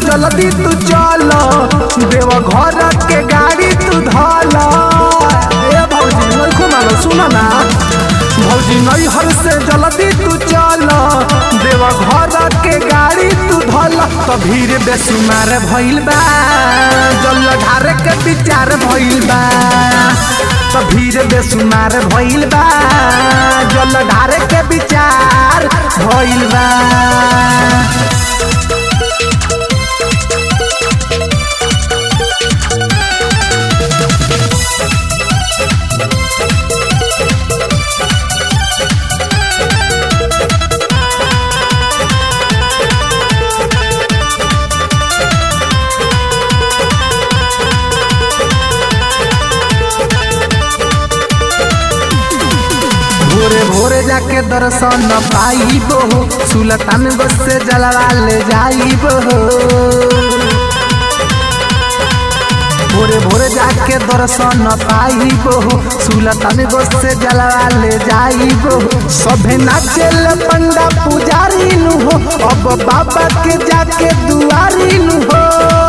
जल्दी तू चल देव घर के गाड़ी तू धल ए भौजी नहीं मारो सुन ना भौजी नहीं हर से जल्दी तू चल देव घर के गाड़ी तू धल तो भीड़ बेसुमार भइल बा जल ढारे के विचार भइल बा तो भीड़ बेसुमार भइल बा जल ढारे के विचार भइल बा भोरे भोरे जाके दर्शन पाइब हो सुलतान बस से जलवा ले जाइब हो भोरे भोरे जाके दर्शन पाइब हो सुलतान बस से जलवा ले जाइब हो सभे नाचेल पंडा पुजारी नु हो अब बाबा के जाके दुआरी नु हो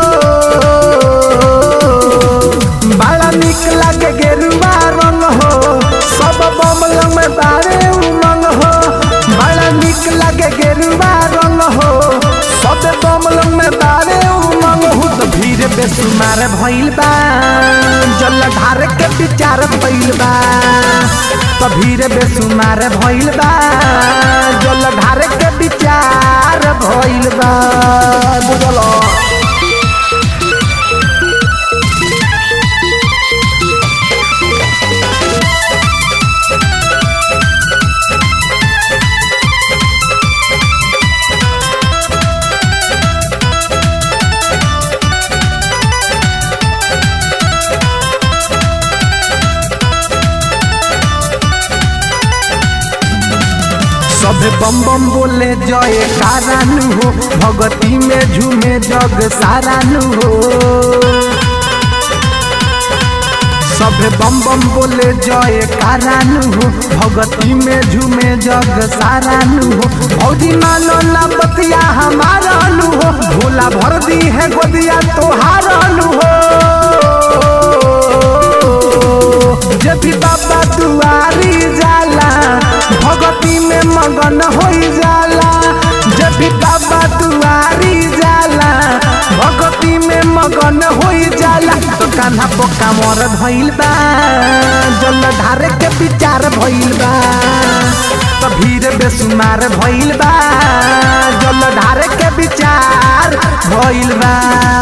बड़ा निक लागे गेरुआ रंग हो सब बमल में बारे उमंग हो बड़ा निक लागे गेरुआ रंग हो सब बमल में बारे उमंग हो तो भीड़ बेसुमार भइल बा जल ढार के विचार भइल बा तो भीड़ बेसुमार भइल बा जल ढार के विचार भइल बा बुझलो सभे बम बम बोले जय कारानु हो भगती में झूमे जग सारानु हो सभे बम बम बोले जय कारानु हो भगती में झूमे जग सारानु हो भौजी मानो ना बतिया हमारा नु हो भोला भर दी है गोदिया तोहारनु हो जब भी बाबा दुआरी जाला भगती में मगन हो जाला जब भी बाबा दुआरी जाला भगती में मगन हो जाला तो कान्हा पोका मोर भइल बा जल ढारे के विचार भइल बा तो भीड़ बेसुमार भइल बा जल ढारे के विचार भइल बा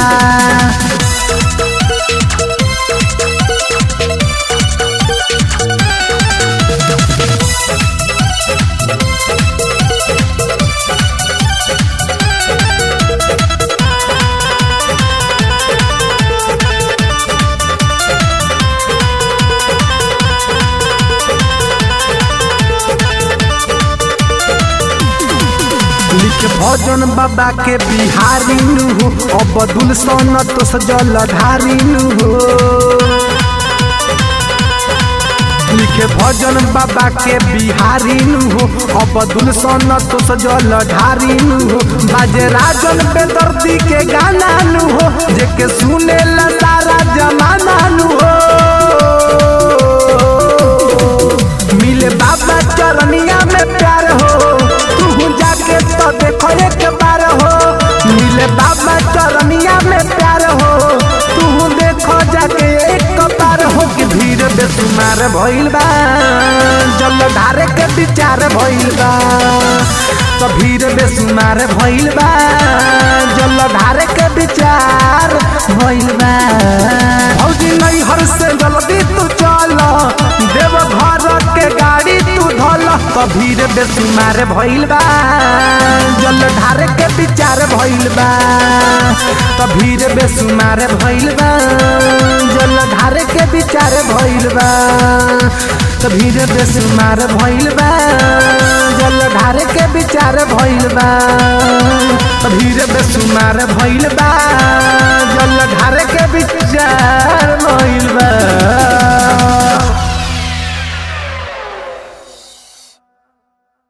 लिख भजन बाबा के बिहारी नु हो अबदुल सन तो सजल धारी नु हो लिखे भजन बाबा के बिहारी नु हो अबदुल सन तो सजल धारी नु हो बाजे राजन बेदर्दी के गाना नु हो जेके सुने ला सारा जमाना नु हो मिले बाबा चरनिया में प्यार हो तू जाके तो देखो एक बार हो मिले बाबा चरनिया में प्यार हो तू देखो जाके एक बार हो कि भीड़ बेसुमार भइल बा जल ढारे के विचार भइल बा तो भीड़ बेसुमार भइल बा जल ढारे के विचार भइल बा भौजी नहीं हर से जल्दी तू चल देव घर के गाड़ी तू धल तो भीड़ बेसुमार भइल बा जल ढारे के विचार भइल बा तो भीड़ बेसुमार भइल बा जल ढारे के विचार भइल बा तो भीड़ बेसुमार भइल बा जल ढारे के विचार भइल बा तो भीड़ बेसुमार भइल बा जल ढारे के विचार भइल